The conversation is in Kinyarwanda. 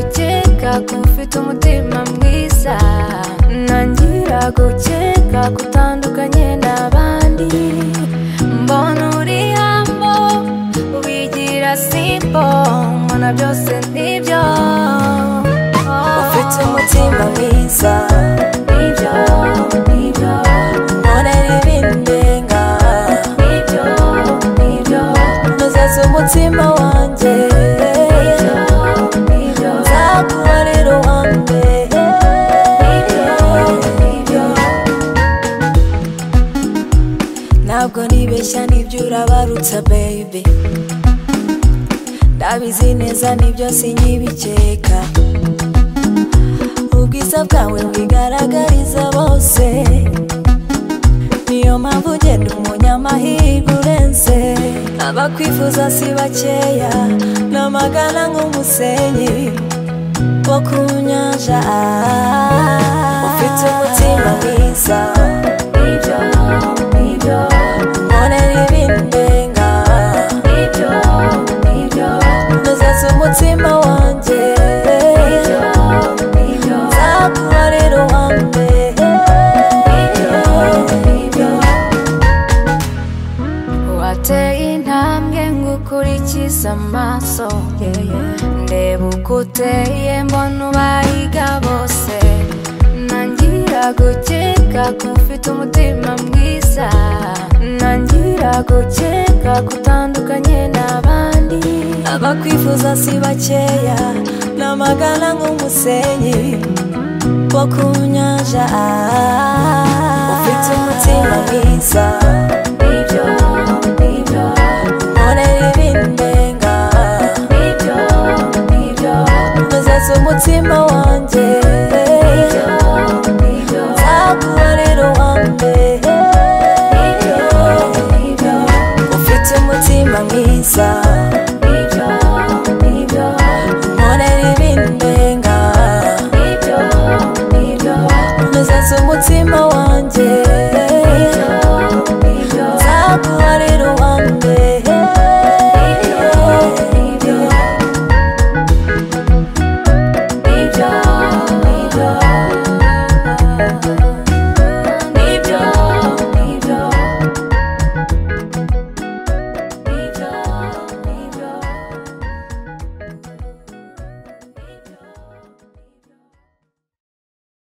kubera ko ufite umutima mwiza ntangira gukeka ko utandukanye n'abandi mbona uri hambo wigira simbo mbona byose nibyo ufite umutima mwiza nibyo nibyo ubonera ibindenga nibyo nibyo nuzeza umutima wanjye nibyo nibyo nzaguhora iruhande nibyo ntabwo nibeshya nibyo urabarutsa baby ndabizi neza nibyo sinkibikeka ubwiza bwawe bwigaragariza bose niyo mpamvu ugenda umunyamahirwe urenze abakwifuza si bakeya n'amagana nk'umusenyi wo ku nyanja ufite umutima mwiza nibyo nibyo mbonera ibindenga nibyo nibyo nuzeza umutima wanjye nibyo nzaguhora iruhande wateye intambwe ngo ukurikize amaso ndeba uko uteye mbona ubahiga bose ntangira gukeka ko ufite umutima mwiza ntangira gukeka ko utandukanye n'abandi abakwifuza si bakeya n'amagana nk'umusenyi wo ku nyanja ufite umutima mwiza nibyo nibyo mbonera ibindenga nibyo nibyo nuzeza umutima wanjye nibyo nzaguhora iruhande nibyo nibyo ufite umutima mwiza